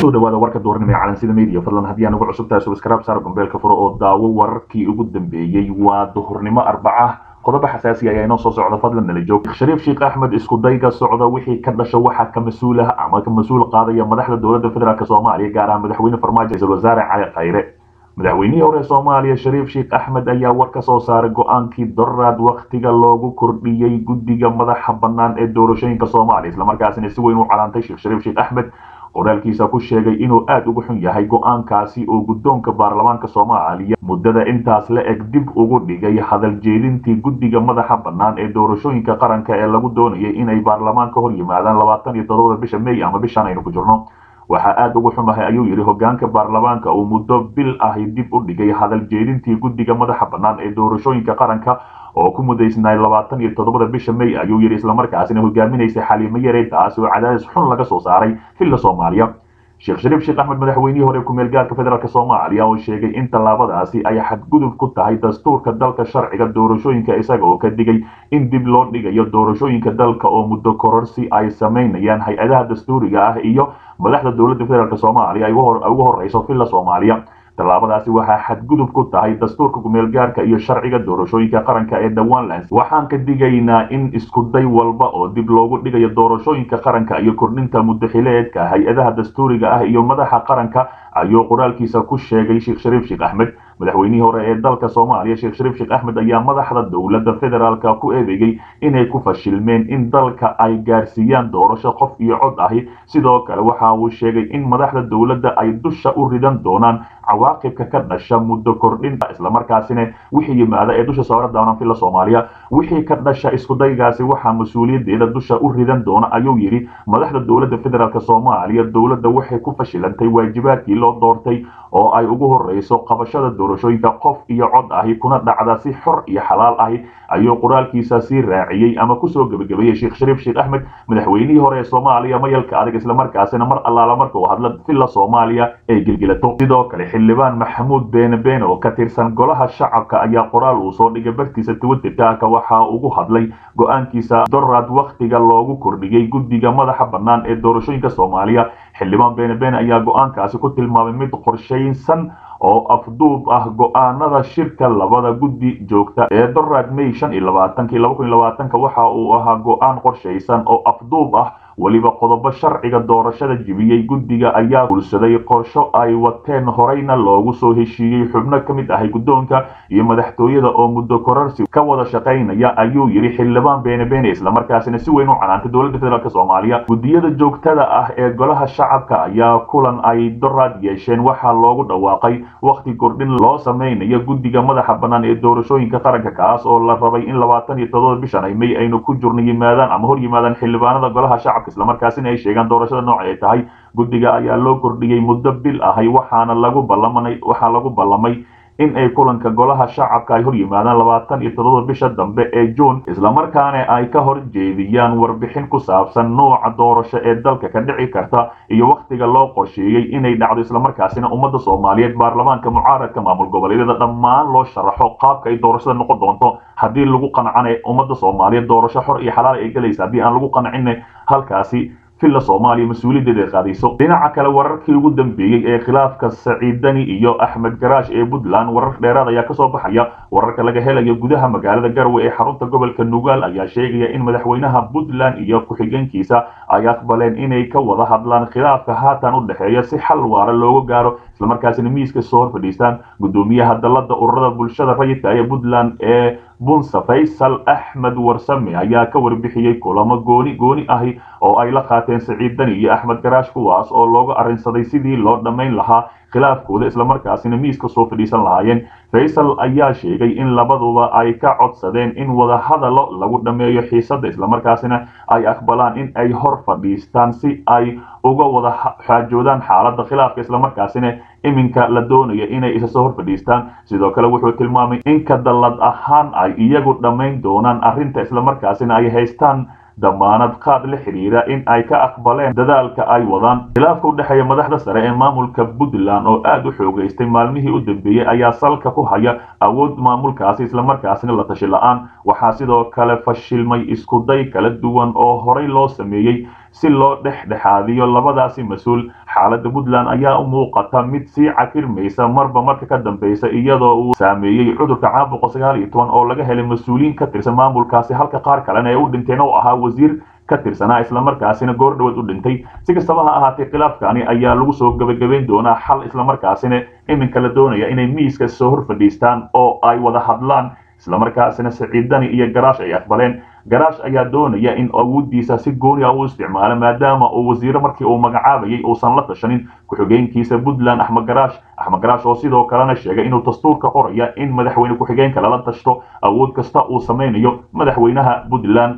kusoo dhawaada warka duurnimo ee calansida media fadlan haddii aan ugu cusub tahay subscribe saar gombeelka furo oo daawo wararkii ugu dambeeyey waa duhurnimo arbaca qodobo xasaasi ayaa inoo soo socda fadlan nala joog shariif sheekh axmed isku dayga socda wixii ka dhasha waxaa ka mas-uul ah ama ka mas-uul qaadaya madaxda dowladda federaalk soomaaliya gaar ahaan madaxweyne farmaajo ra-iisul wasaare cali khayre madaxweynihii hore soomaaliya shariif sheekh axmed ayaa war ka soo saaray go-aankii doraad wakhtiga loogu kordhiyey guddiga madaxa bannaan ee doorashooyinka soomaaliya islamarkaasina si weyn u calaantay sheekh shariif sheekh axmed qoraalkiisa ku sheegay inuu aada uga xun yahay go-aankaasi oo guddoonka baarlamaanka soomaaliya muddada intaas la eg dib ugu dhigay hadal jeedintii guddiga madaxa bannaan ee doorashooyinka qaranka ee lagu doonayay inay baarlamaanka hor yimaadaan labaatan iyo toddobada bisha may ama bishan aynu ku jirno waxaa aada ugu xumahay ayuu yidhi hogaanka baarlamaanka uu muddo bil ahi dib u dhigay hadal jeedintii guddiga madaxa bannaan ee doorashooyinka qaranka oo ku mudaysnay labaatan iyo toddobada bisha may ayuu yidhi islamarkaasina hogaaminaysay xaliimo yare taasi oo cadaadis xun laga soo saaray xilla soomaaliya sheekh shariif sheekh axmed madaxweynihii hore ku-meel gaarka federaalk soomaaliya oo sheegay in tallaabadaasi ay xadgudub ku tahay dastuurka dalka sharciga doorashooyinka isaga oo ka digay in dib loo dhigayo doorashooyinka dalka oo muddo kororsi ay samaynayaan hay-adaha dastuuriga ah iyo madaxda dowladda federaalk soomaaliya ay ugu horeyso xilla soomaaliya tallaabadaasi waxaa xadgudub ku tahay dastuurka kumeel gaarka iyo sharciga doorashooyinka qaranka ee dhawaanlands waxaan ka digaynaa in iskuday walba oo dib loogu dhigayo doorashooyinka qaranka iyo kordhinta muddaxileedka hay-adaha dastuuriga ah iyo madaxa qaranka ayuu qoraalkiisa ku sheegay sheekh shariif sheekh axmed madaxweynihii hore ee dalka soomaaliya sheekh shariif sheekh axmed ayaa madaxda dowladda federaalka ku eedeeyey inay ku fashilmeen in dalka ay gaarsiiyaan doorasho qof iyo cod ahi sidoo kale waxa uu sheegay in madaxda dowladda ay dusha u ridan doonaan cawaaqibka ka dhasha muddo kordhinta islamarkaasina wixii yimaada ee dusha saara doonaan filla soomaaliya wixii ka dhasha iskudaygaasi waxaa mas-uuliyadeeda dusha u ridan doona ayuu yidhi madaxda dowladda federaalk soomaaliya dowladda waxay ku fashilantay waajibaadkii loo doortay oo ay ugu horeyso qabashada doorashooyinka qof iyo cod ahi kuna dhacda si xor iyo xalaal ahi ayuu qoraalkiisa sii raaciyey ama kusoo gebagabeeyey sheekh shariif sheekh axmed madaxweynihii hore ee soomaaliya mayalka adag islamarkaasina mar allaala marka uu hadla filla soomaaliya ay gelgelato sidoo kale xildhibaan maxamuud beene beene oo ka tirsan golaha shacabka ayaa qoraal uu soo dhigay bartiisa twitterka waxa ugu hadlay go-aankiisa doraad wakhtiga loogu kordhiyey guddiga madaxa bannaan ee doorashooyinka soomaaliya xildhibaan beene beene ayaa go-aankaasi ku tilmaamay mid qorshaysan oo afduub ah go-aanada shirka labada guddi joogta ee doraad may shan iyo labaatanki laba kun iyo labaatanka waxa uu ahaa go-aan qorshaysan oo afduub ah weliba qodobo sharciga doorashada jibiyey guddiga ayaa gulsaday qorsho ay wateen horeyna loogu soo heshiiyey xubno ka mid ahay guddoonka iyo madaxtooyada oo muddo kororsi ka wada shaqaynaya ayuu yidhi xildhibaan beene beene islamarkaasina si weyn u canaantay dowladda federaalk soomaaliya guddiyada joogtada ah ee golaha shacabka ayaa kulan ay doraad yeesheen waxaa loogu dhawaaqay wakhti kordhin loo samaynayo guddiga madaxa bannaan ee doorashooyinka qaranka kaas oo la rabay in labaatan iyo toddoba bishan ay may aynu ku jirno yimaadaan ama hor yimaadaan xildhibaanada golaha shacabka islamarkaasina ay sheegaan doorashada nooca ay tahay guddiga ayaa loo kordhiyey muddo bil ahay waxaana lagu ballamanay waxaa lagu ballamay in ay kulanka golaha shacabka ay hor yimaadaan labaatan iyo toddoba bisha dambe ee juun islamarkaana ay ka hor jeediyaan warbixin ku saabsan nooca doorasho ee dalka ka dhici karta iyo wakhtiga loo qorsheeyey inay dhacdo islamarkaasina ummadda soomaaliyeed baarlamaanka mucaaradka maamul goboleedyada dhammaan loo sharaxo qaabka ay doorashada noqon doonto haddii lagu qancana ummadda soomaaliyeed doorasho xor iyo xalaal ay gelaysa haddii aan lagu qancina halkaasi filla soomaaliya mas-uuliyaddeeda ay qaadayso dhinaca kale wararkii ugu dambeeyey ee khilaafka saciidani iyo axmed garaash ee puntland warar dheeraad ayaa kasoo baxaya wararka laga helayo gudaha magaalada garwe ee xarunta gobolka nugaal ayaa sheegaya in madaxweynaha puntland iyo ku-xigeenkiisa ay aqbaleen inay ka wada hadlaan khilaafka haatan u dhexeeya si xal waara looga gaaro islamarkaasina miiska soo hor fadhiistaan guddoomiyaha dalada ururada bulshada rayidka ee puntland ee bunsa faysal axmed warsame ayaa ka warbixiyey kulamo gooni gooni ahi oo ay la qaateen saciid dani iyo axmed garaash kuwaas oo looga arrinsaday sidii loo dhammayn lahaa khilaafkooda islamarkaasina miiska soo fadhiisan lahaayeen faysal ayaa sheegay in labaduba ay ka codsadeen in wadahadalo lagu dhammeeyo xiisadda islamarkaasina ay aqbalaan in ay hor fadhiistaan si ay uga wada xaajoodaan xaaladda khilaafka islamarkaasina iminka la doonaya inay isa soo hor fadhiistaan sidoo kale wuxuu tilmaamay in ka dallad ahaan ay iyagu dhammayn doonaan arrinta islamarkaasina ay haystaan damaanad qaad la xidhiira in ay ka aqbaleen dadaalka ay wadaan khilaafka u dhexeeya madaxda sare ee maamulka puntland oo aada u xoogaystay maalmihii u dambeeyey ayaa salka ku haya awood maamulkaasi islamarkaasina la tashi la-aan waxaa sidoo kale fashilmay iskuday kala duwan oo horey loo sameeyey si loo dhexdhexaadiyo labadaasi mas-uul xaaladda puntland ayaa u muuqata mid sii cakirmaysa marba marka ka dambeysa iyadoo uu saameeyey cudurka caabuqa sagaal iyo toban oo laga helay mas-uuliyiin ka tirsan maamulkaasi halka qaar kalena ay u dhinteen oo ahaa wasiir ka tirsanaa islamarkaasina goor dhawood u dhintay si kastaba ha ahaatee khilaafkani ayaa lagu soo gebagabayn doonaa xal islamarkaasina iminka la doonaya inay miiska soo hor fadhiistaan oo ay wada hadlaan islamarkaasina siciidani iyo garaash ay aqbaleen garaash ayaa doonaya in awooddiisa si gooni ah u isticmaalo maadaama uu wasiiro markii uu magacaabayay uusan la tashanin ku-xigeenkiisa puntland axmed garaash axmed garaash oo sidoo kalena sheegay inuu dastuurka qoraya in madaxweyne ku-xigeenka lala tashto awood kasta uu samaynayo madaxweynaha puntland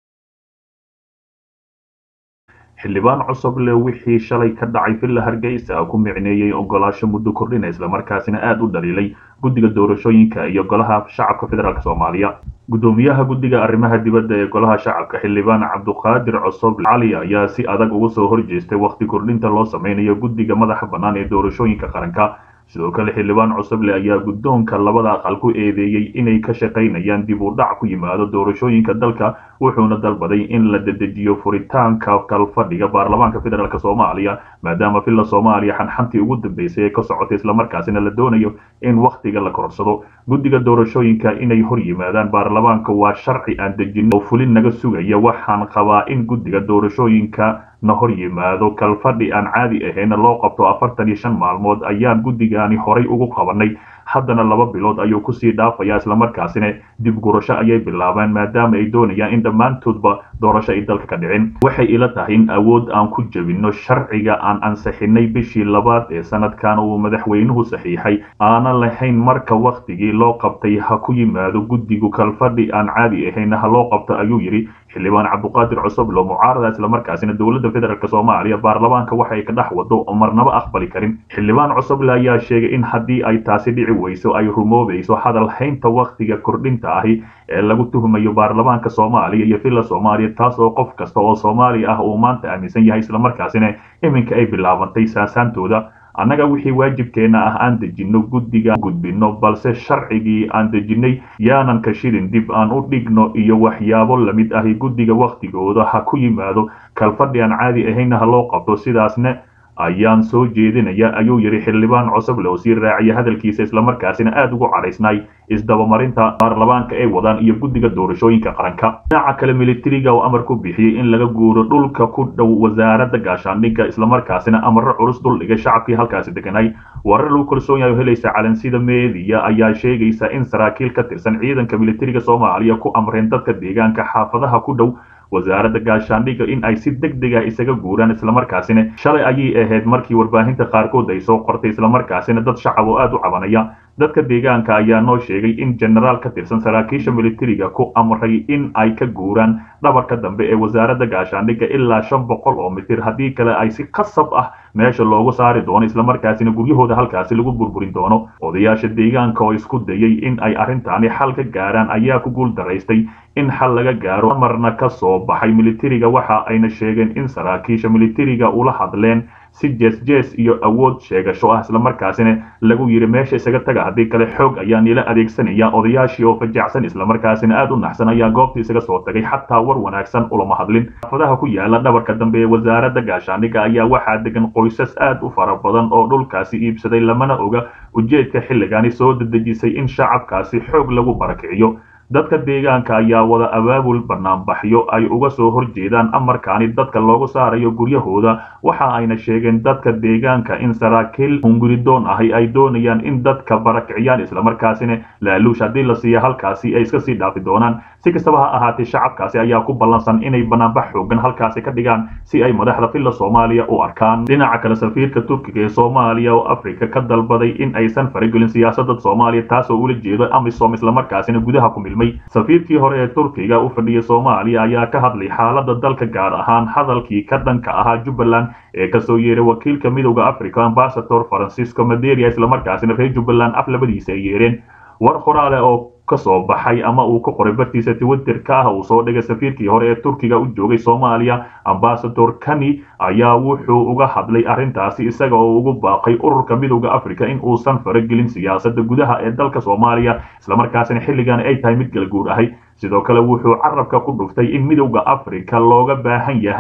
xildhibaan cusuble wixii shalay ka dhacay villa hargeysa ku micneeyey ogolaasho muddo kordhina islamarkaasina aada u dhaliilay guddiga doorashooyinka iyo golaha shacabka federaalk soomaaliya guddoomiyaha guddiga arrimaha dibadda ee golaha shacabka xildhibaan cabduqaadir cusuble cali ayaa si adag uga soo horjeestay wakhti kordhinta loo sameynayo guddiga madaxa bannaan ee doorashooyinka qaranka sidoo kale xildhibaan cusuble ayaa guddoonka labada aqal ku eedeeyey inay ka shaqaynayaan dib u dhac ku yimaado doorashooyinka dalka wuxuuna dalbaday in la dedejiyo furitaanka kalfadhiga baarlamaanka federaalk soomaaliya maadaama villa soomaaliya xanxantii ugu dambeysay ee ka socotay islamarkaasina la doonayo in wakhtiga la korsado guddiga doorashooyinka inay hor yimaadaan baarlamaanka waa sharci aan dejin oo fulin naga sugaya waxaan qabaa in guddiga doorashooyinka na hor yimaado kalfadhi aan caadi ahayna loo qabto afartan iyo shan maalmood ayaan guddigaani horay ugu qabanay haddana laba bilood ayuu kusii dhaafayaa islamarkaasina dib gurasho ayay bilaabeen maadaama ay doonayaan in dhammaantoodba doorasho ay dalka ka dhicin waxay ila tahay in awood aan ku jebinno sharciga aan ansixinay bishii labaad ee sanadkan uu madaxweynuhu saxiixay aanan lahayn marka wakhtigii loo qabtay ha ku yimaado guddigu kalfadhi aan caadi ahayn ha loo qabto ayuu yidhi xildhibaan cabduqaadir cusuble mucaarada islamarkaasina dowladda federaalk soomaaliya baarlamaanka waxay ka dhex wado oo marnaba aqbali karin xildhibaan cusuble ayaa sheegay in haddii ay taasi dhici weyso ay rumoobayso hadal haynta wakhtiga kordhinta ahi ee lagu tuhmayo baarlamaanka soomaaliya iyo villa soomaaliya taas oo qof kasta oo soomaali ah uu maanta aaminsan yahay islamarkaasina iminka ay bilaabantay saasaantooda annaga wixii waajibkeenna ah aan dejinno guddiga gudbinno balse sharcigii aan dejinnay yaanan ka shilin dib aan u dhigno iyo waxyaabo lamid ahi guddiga wakhtigooda ha ku yimaado kalfadhi aan caadi ahaynna ha loo qabto sidaasna ayaan soo jeedinaya ayuu yidhi xildhibaan cusuble oo sii raaciya hadalkiisa islamarkaasina aada ugu cadhaysnay isdabamarinta baarlamaanka ay wadaan iyo guddiga doorashooyinka qaranka dhinaca kale militariga oo amar ku bixiyey in laga guuro dhulka ku dhow wasaaradda gaashaandhigga islamarkaasina amarro culus duldhigay shacabkii halkaasi deganay warar lagu kalsoon yahay oo helaysa calansida meediya ayaa sheegaysa in saraakiil ka tirsan ciidanka militariga soomaaliya ku amreen dadka deegaanka xaafadaha ku dhow wasaaradda gaashaandhigga in ay si deg deg ah isaga guuraan islamarkaasina shalay ayay ahayd markii warbaahinta qaarkood ay soo qortay islamarkaasina dad shacab oo aada u cabanaya dadka deegaanka ayaa noo sheegay in jenaraal ka tirsan saraakiisha militariga ku amray in ay ka guuraan dhabarka dambe ee wasaaradda gaashaandhigga ilaa shan boqol oo mitir haddii kale ay si khasab ah meesha loogu saari doono islamarkaasina guryahooda halkaasi lagu burburin doono odayaasha deegaanka oo isku dayay in ay arrintaani xal ka gaaraan ayaa ku guul daraystay in xal laga gaaro amarna ka soo baxay militariga waxa ayna sheegeen in saraakiisha militariga ula hadleen si jees jees iyo awood sheegasho ah islamarkaasina lagu yidhi meesha isaga taga haddii kale xoog ayaa nila adeegsanaya odayaashii oo fajacsan islamarkaasina aada u naxsan ayaa goobta isaga soo tagay xataa war wanaagsan ulama hadlin xaafadaha ku yaala dhabarka dambe ee wasaaradda gaashaandhigga ayaa waxaa degan qoysas aad u fara badan oo dhulkaasi iibsaday lamana oga ujeedka xilligani soo dedejisay in shacabkaasi xoog lagu barakiciyo dadka deegaanka ayaa wada abaabul banaanbaxyo ay uga soo horjeedaan amarkaani dadka loogu saarayo guryahooda waxa ayna sheegeen dadka deegaanka in saraakiil hunguridoon ahi ay doonayaan in dadka barakiciyaan islamarkaasina laaluush haddii la siiya halkaasi ay iska sii dhaafi doonaan si kastaba ha ahaatee shacabkaasi ayaa ku ballansan inay banaanbax xoogan halkaasi ka dhigaan si ay madaxda villa soomaaliya u arkaan dhinaca kale safiirka turkiga ee soomaaliya oo afrika ka dalbaday in aysan faragelin siyaasadda soomaaliya taas oo ula jeedo amisom islamarkaasina gudaha ku milmay safiirkii hore ee turkiga u fadhiyay soomaaliya ayaa ka hadlay xaaladda dalka gaar ahaan hadalkii ka dhanka ahaa jubbaland ee kasoo yeeray wakiilka midowda africa ambasador francisco maderia islamarkaasina reer jubbaland af labadiisa ay yeereen war qoraale oo kasoo baxay ama uu ka qoray bartiisa twitterka ah uu soo dhigay safiirkii hore ee turkiga u joogay soomaaliya ambasador kani ayaa wuxuu uga hadlay arrintaasi isaga oo ugu baaqay ururka midowda africa in uusan faragelin siyaasadda gudaha ee dalka soomaaliya islamarkaasina xilligan ay tahay mid galguur ahay sidoo kale wuxuu carabka ku dhuftay in midowda africa looga baahan yahay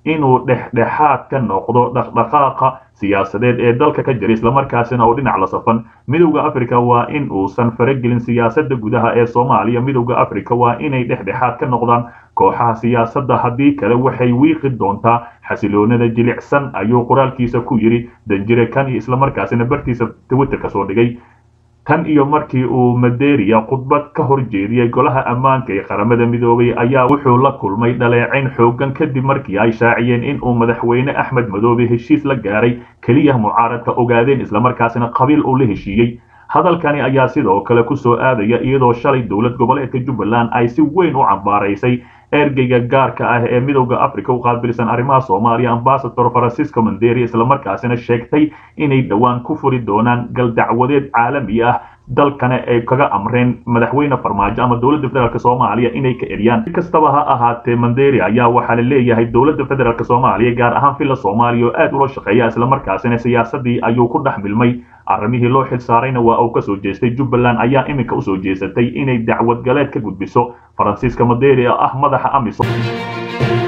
inuu dhexdhexaad ka noqdo dhaqdhaqaaqa siyaasadeed ee dalka ka jira islamarkaasina oo dhinac la safan midowda africa waa in uusan faragelin siyaasadda gudaha ee soomaaliya midowda africa waa inay dhexdhexaad ka noqdaan kooxaha siyaasadda haddii kale waxay wiiqi doontaa xasiloonada jilicsan ayuu qoraalkiisa ku yidhi danjire kan iyo islamarkaasina bartiisa twitterka soo dhigay tan iyo markii uu maderia khudbad ka hor jeediyey golaha ammaanka ee qaramada midoobay ayaa wuxuu la kulmay dhaleecayn xoogan kadib markii ay shaaciyeen in uu madaxweyne axmed madoobe heshiis la gaaray keliya mucaaradka ogaadeen islamarkaasina qabiil uu la heshiiyey hadalkani ayaa sidoo kale ku soo aadaya iyadoo shalay dowlad goboleedka jubbaland ay si weyn u cambaaraysay ergeyga gaarka ah ee midowda africa u qaabilsan arrimaha soomaaliya ambasador francisco manderi islamarkaasina sheegtay inay dhowaan ku furi doonaan galdacwadeed caalami ah dalkana ay kaga amreen madaxweyne farmaajo ama dowladda federaalk soomaaliya inay ka eriyaan si kastaba ha ahaatee manderi ayaa waxaa la leeyahay dowladda federaalk soomaaliya gaar ahaan villa soomaaliya oo aad ula shaqeeya islamarkaasina siyaasadii ayuu ku dhex milmay arrimihii loo xil saarayna waa uu kasoo jeestay jubbaland ayaa iminka usoo jeesatay inay dacwad galeed ka gudbiso faransiiska maderi oo ah madaxa amisom